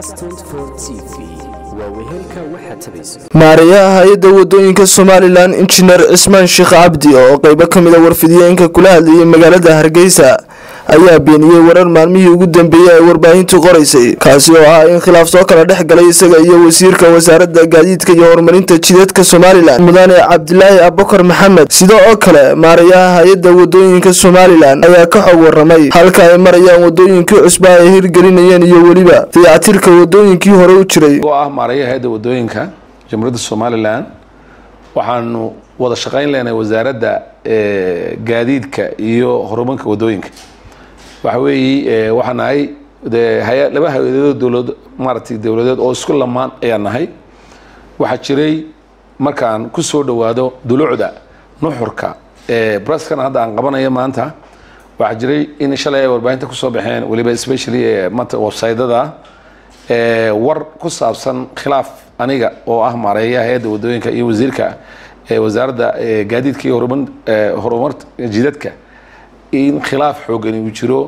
maarayaha hay-adda wadooyinka somalilan injineer cismaan sheekh cabdi oo qeybo ka mid a warfidiyeenka kula hadlayay magaalada hargeysa ayaa beeniyey warar maalmihii ugu dambeeyey ay warbaahintu qoraysay kaasi oo ah in khilaaf soo kala dhex galay isaga iyo wasiirka wasaaradda gaadiidka iyo horumarinta jidadka somalilan mudane cabdilaahi abukar maxamed sidoo oo kale maarayaha hay-adda wadooyinka somalilan ayaa ka xog waramay halka ay marayaan wadooyinkii cusba ay hirgelinayeen iyo weliba dayactirka wadooyinkii hore u jiray oo ah maarayaha hay-adda wadooyinka jamhuuriyadda somalilan waxaanu wada shaqayn leenahay wasaaradda gaadiidka iyo horumarka wadooyinka waxa weeye waxaa nahay de haya laba hay-adood dowlad maaragtay dowladeed oo isku lamaan ayaa nahay waxaa jiray markaan ku soo dhowaado dulucda nuxurka braskan hadda aan qabanayo maanta waxaa jiray in shalay ay warbaahinta kusoo baxeen weliba especially manta websaytada war ku saabsan khilaaf aniga oo ah maareeyaha hay-adda wadooyinka iyo wasiirka wasaaradda gaadiidka iyo horumar horumar jidadka in khilaaf xoogani uu jiro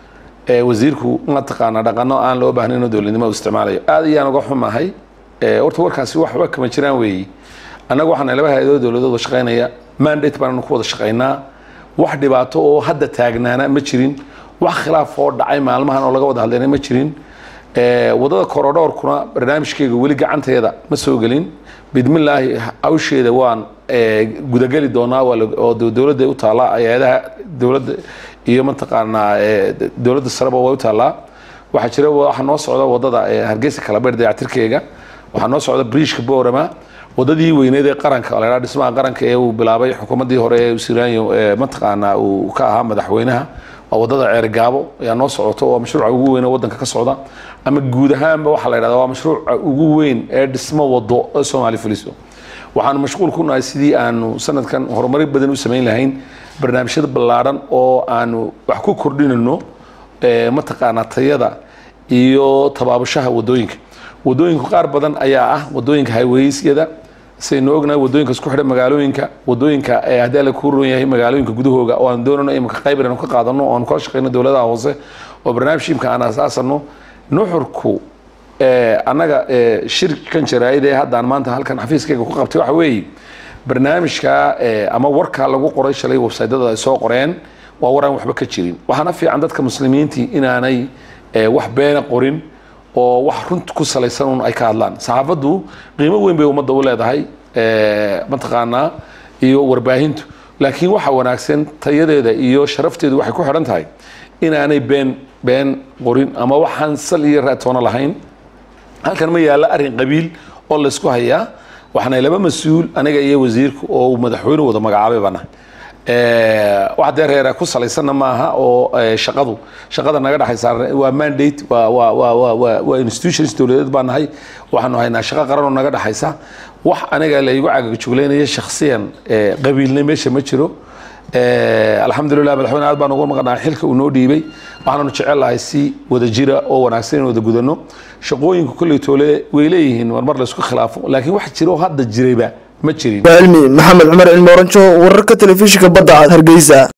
wasiirku mataqaana dhaqano aan loo baahnayn oo dowladnimo u isticmaalayo aad ayaan uga xumahay horta warkaasi waxba kama jiraan weeyi annaga waxaana laba hay-adood dowladood wada shaqaynaya mandate baananu ku wada shaqaynaa wax dhibaato oo hadda taagnaana ma jirin wax khilaaf oo dhacay maalmahan oo laga wada hadlayna ma jirin wadada korodhoorkuna barnaamijkeyga weli gacanteeda ma soo gelin bidmillaahi hawsheeda waan gudageli doonaa oo dowladda u taallaa hay-adaha dowladda iyo mataqaanaa dowladda sareba way u taallaa waxaa jira waxaa noo socda wadada hargeysa kalabeer dayactirkeega waxaa noo socda briishka boorama wadadii weyneed ee qaranka la dhismaha qaranka ee uu bilaabay xukuumaddii hore ee siraanyo mataqaanaa uu ka ahaa madaxweynaha waa wadada ceergaabo ayaa noo socoto waa mashruuca ugu weyn ee wadanka ka socda ama guud ahaanba waxaa la yidhahda waa mashruuca ugu weyn ee dhismo wado ee soomaali fuliso waxaanu mashquul ku nahay sidii aanu sanadkan horumari badan u samayn lahayn barnaamijyada ballaadhan oo aanu wax ku kordhinayno mataqaanaa tayada iyo tabaabashaha wadooyinka wadooyinka qaar badan ayaa ah wadooyinka highwaysyada saynu ognahay wadooyinka isku xidha magaalooyinka wadooyinka haddii alla ku ron yahay magaalooyinka gudahooga oo aan doonano imika qayb inanu ka qaadano oo aanu kala shaqeyno dowladaha hoose oo barnaamij imka aan asaasano nuxurku annaga shirkan jaraa'id ee haddaan maanta halkan xafiiskayga ku qabtay waxa weeye barnaamijka ama warkaa lagu qoray shalay websaytyada ay soo qoreen waa war aan waxba ka jirin waxaana fiican dadka muslimiintii inaanay wax beena qorin oo wax runt ku salaysan un ay ka hadlaan saxaafaddu qiimo weyn bay ummadda u leedahay mataqaanaa iyo warbaahintu laakiin waxa wanaagsan tayadeeda iyo sharafteedu waxay ku xidhan tahay inaanay been been qorin ama waxaan sal iyo raatoono lahayn halkan ma yaalla arrin qabiil oo laysku hayaa waxaana laba mas-uul aniga iyo wasiirka oo uu madaxweyne wada magacaabay baana wax dee reera ku salaysanna maaha oo shaqadu shaqada naga dhexaysa waa mandate waa waa waa waa waa waa institutions dowladeed baan nahay waxaanu haynaa shaqo qaran oo naga dhexaysa wax aniga laygu cagagjugleynayo shakhsiyan qabiilna meesha ma jiro alxamdulilah madaxweyne aad baan ugu maqnahay xilka uu noo dhiibay waxaanu jecel lahay si wada jira oo wanaagsan in wada gudano shaqooyinka kolley toole way leeyihiin marmar laysku khilaafo laakiin wax jira oo hadda jirayba ma jirin cilmi maxamed cumar cilmi oranjo wararka telefishinka badda cad hargeysa